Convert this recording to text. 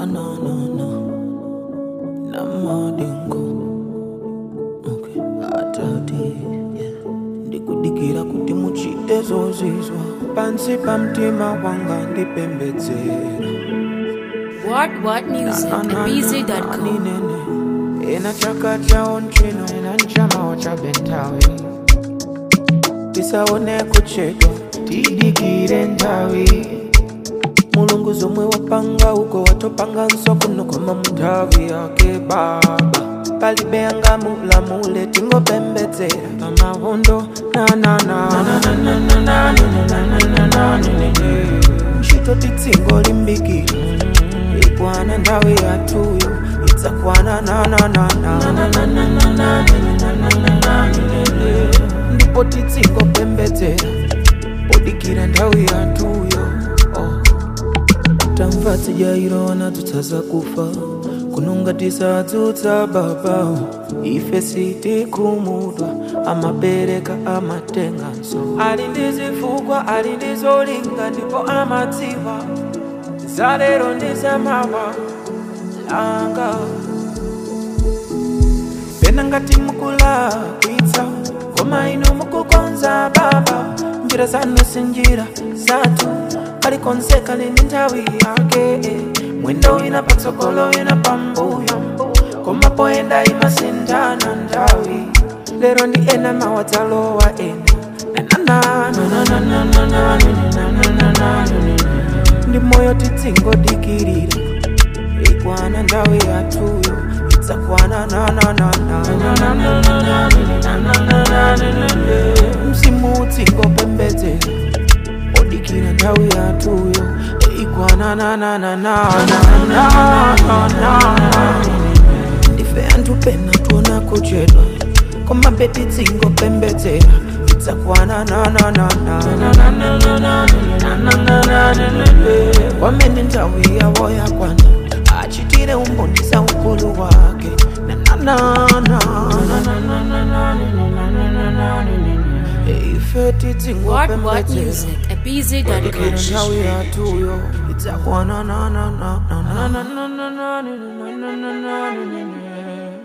na na na na madingo okay atati yeah. ndikudikira kuti muchite zozizwa pansi pa mtima wanga ndipembedzera What What Music at BZ.com. ninene ena chaka chawo nchino ena nchamawo cha bentawi tisaone kuchedwa tidikire nthawi mulungu zomwe wapanga uko watopanga nsokuno koma munthawi yake baba palibe angamulamule tingopembedzera pamavundo ntchito titsingo limbikira ikwana nthawi yathuyo idzakwana ndipo titsingopembedzera podikira nthawi yathuyo oh. tamva tijairo wanadzutsa zakufa kunonga tisadzutsa baba ife sitikhumudwa amapereka amatenganso ali ndi zifukwa ali ndi zolinga ndipo amadziwa zalero ndi zamawa langa pena ngati mukulakwitsa koma inu mukukonza baba njira zanu si njira zathu kalikonse kali ndi nthawi yake mwendo wina patsogolo wina pambuyo koma poyenda imasinthana nthawi lero ndi ena mawa dzalowa ena ndi moyo titsingodikirira ikwana nthawi yathuyo idzakwana mzimu utsingopembedzera odikira nthawi yathuyo ikwana ndife anthu pena tuona kuchedwa koma beti tsingopembedzera idzakwana kwamene nthawi yawo yakwana achitire umbonisa ukulu wake ife What What titsingopembedzera Music at Dikira BZ.com. nthawi yathuyo idzakwana